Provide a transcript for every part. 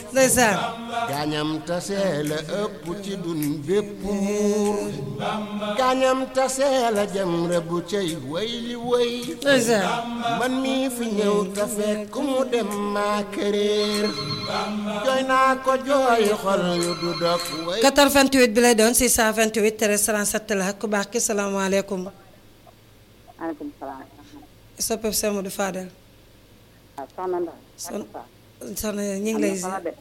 ndeysaan gaañam tasee la ëpp ci dun bépp muur gaañam tasee la jëm rebu cay way li way ndeysaan man mii fi ñëw te fekk mu dem maa këréer jooy naa ko jooyi xol yu du dog way 88 bi lay doon 628 13 37 la ku baax ki salaamaaleykum maaleykum salaam. soppeb Seydou du Fadel waaw soxna Ndao. son soxna ñu ngi lay Am na solo de.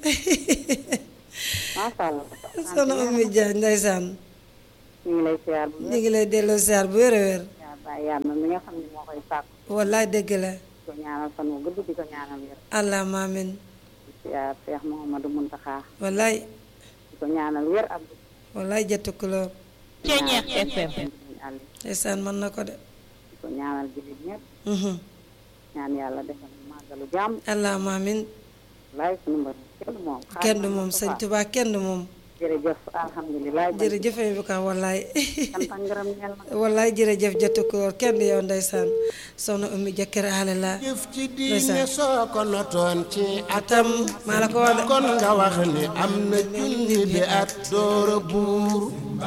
macha allah. soxna Oumy Dia ndeysaan ñu ngi lay siyaar bu ñu wér. ngi lay delloo ziar bu wér a wér yaa bàyyi yàlla mi nga xam ne moo koy sàkk. wallaay dëgg la di ko ñaanal fan wu gudd di ko ñaanal wér. allahumma amin di siyaar Cheikh Mouhamadou Mountakha. wallaay di ko ñaanal wér ak. wallaay jëttu couleur Ceeñeex FM. ndeysaan mën na ko de di ko ñaanal jullit ñëpp. mhm ñaan yàlla defal ñu màggalu jàmm. allahumma amin laay sunu mbër kenn du moom. kenn du moom sëñ Tuubaa kenn du moom jërëjëf alhamdulilah. jërëjëf bu ka wallaay sant ak ngërëm ñeel na. wallaay jërëjëf jëttu couleur kenn du yow ndeysaan soxna Oumy jëkkër ale la jëf ci diine soo ko notoon ci atam maa la ko wax de kon nga wax ni am na junni bi at doora buur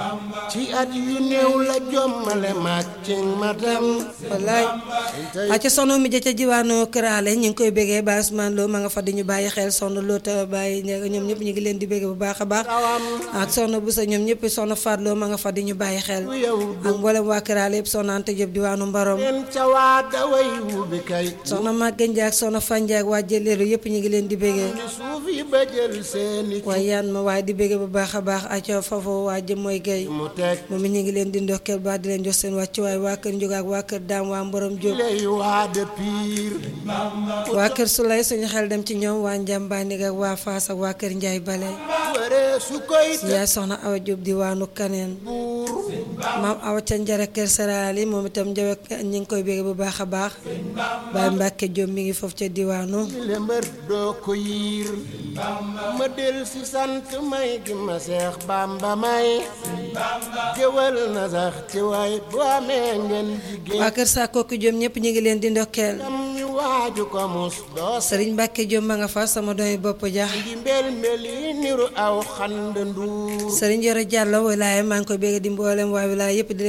ci at yu néew la jommale maag ci matam wallaay a ca soxna mi ja ca jiwaanu këraale ñu ngi koy bégee Baye Ousmane Lo ma nga fa di ñu bàyyi xel soxna Lo ta bàyyi ñoom ñëpp ñu ngi leen di bégee bu baax a baax ak soxna Boussa ñoom ñëpp soxna Faat Lo ma nga fa di ñu bàyyi xel ak mboolem waa këraale yëpp soxna Anta Diop diwaanu Mbarom leen ca waa daway wubi kay soxna Maguette Ndiaye ak soxna Fandiaye ak waa Jëleelu yëpp ñu ngi leen di bégee ni suuf yi ba jël seeni waaye yaan ma waaye di bégee bu baax a baax a ca foofu waa jëm mooy gay mu teg moom it ñu ngi leen di ndokkeel ba di leen jox seen wàccuwaay waa kër Njóg ak waa kër Daam waa Mborom Diop lay waa de piir waa kër Sulay suñu xel dem ci ñoom waa Njàmbaani ak waa Faas ak waa kër Njaay Bale waree su koy yaay soxna Awa Diop diwaanu Kaneen buur maam Awa ca njare kër Saraali moom itam njawe ñi ngi koy bégg bu baax a baax Baay Mbàkke Diop mi ngi foofu ca diwaanu le mbër doo ko yiir ma del si sant may gi ma seex bamba may géwal na sax ci waay bu amee ngeen jigéen waa kër Sakooki Diop ñëpp ñu ngi leen di ndokkeel am ñu waaju ko mus doo Sëriñ Mbàkke Diop ma nga fa sama doomi bopp ja ngi mbel mbel yi niru aw xand nduur Sëriñ Yoro Jàllo wilaaye maa ngi koy bégg di mboolem waa wilaaye yëpp di